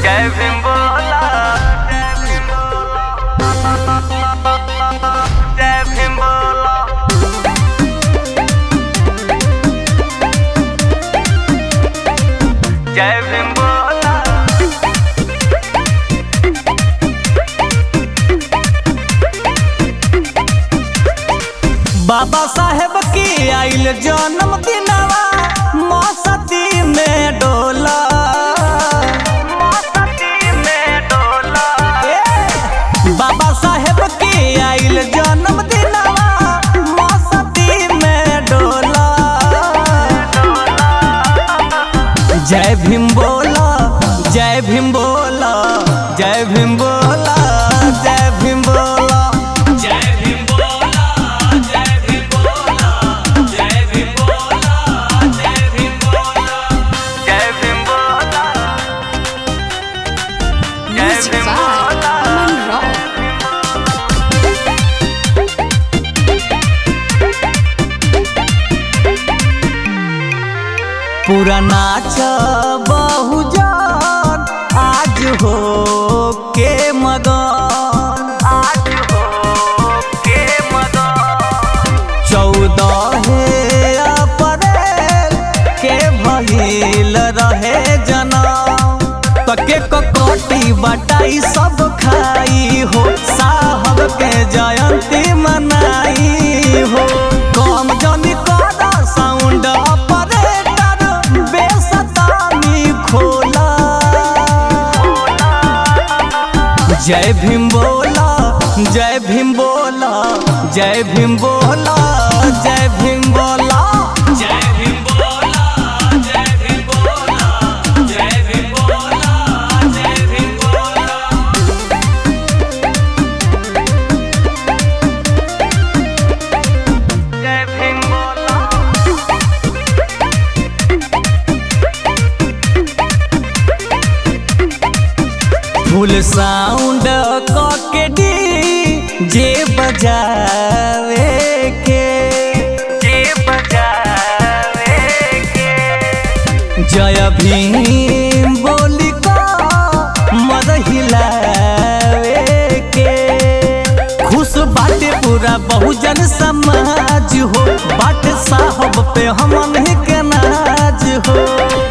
जय भीम बोला जय भीम बोला जय भीम बोला बाबा साहेब की आइल जन्म दिनवा मौसती में डोला मस्ती में डोला ए, बाबा साहेब की आइल जन्म दिनवा मौसती में डोला जय भीम बोला जय भीम बोला जय भीम बोला जय भीम बोला जय भीम बोला जय भीम बोला जय भीम बोला जय भीम बोला जय भीम बोला जय Music भीम by बोला Aman Rock. पूरा नाच बहुजन आज हो के मगन आज हो के मदन चौदह अप्रैल के भइल रहे जनम तके ककटी बटाई सब खाई हो साहब के जयंती मनाई हो कम जनी कर साउंड ऑपरेटर बेसतानी खोला जय भीम बोला जय भीम बोला जय भीम बोला जय भीम बोला जय भीम बोला जय भीम बोला जय भीम बोला जय भीम बोला जय भीम बोला फुल साउंड के डी जे बजावे के जे बजावे के जय भीम बोली का मद हिलावे के खुश बाटे पूरा बहुजन समाज हो बाटे साहब पे हमन के नाज हो